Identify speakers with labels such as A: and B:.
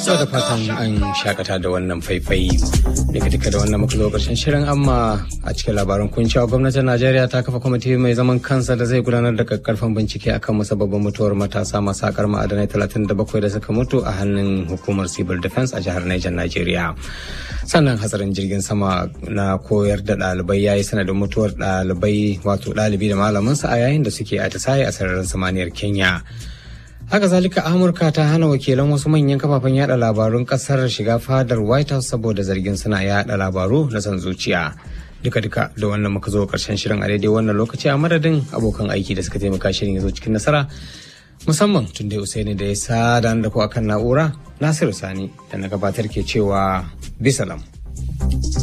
A: So da fatan an shakata da wannan faifai daga duka da wannan muka zo karshen shirin amma a cikin labaran kun cewa gwamnatin Najeriya ta kafa kwamiti mai zaman kansa da zai gudanar da kakkarfan bincike akan musabbabin mutuwar matasa masu akar ma'adanai 37 da suka mutu a hannun hukumar civil defense a jihar Niger Najeriya. Sannan hatsarin jirgin sama na koyar da ɗalibai ya yi sanadin mutuwar ɗalibai wato ɗalibi da malaminsa a yayin da suke atisaye a sararin samaniyar Kenya. haka zalika amurka ta hana wakilan wasu manyan kafafen yada labarun kasar shiga fadar white house saboda zargin suna yada labaru na san zuciya duka duka da wannan muka zo karshen shirin a daidai wannan lokaci a madadin abokan aiki da suka taimaka shirin ya zo cikin nasara musamman tun da usaini da ya sada da ku akan na'ura nasiru sani da na gabatar ke cewa bisalam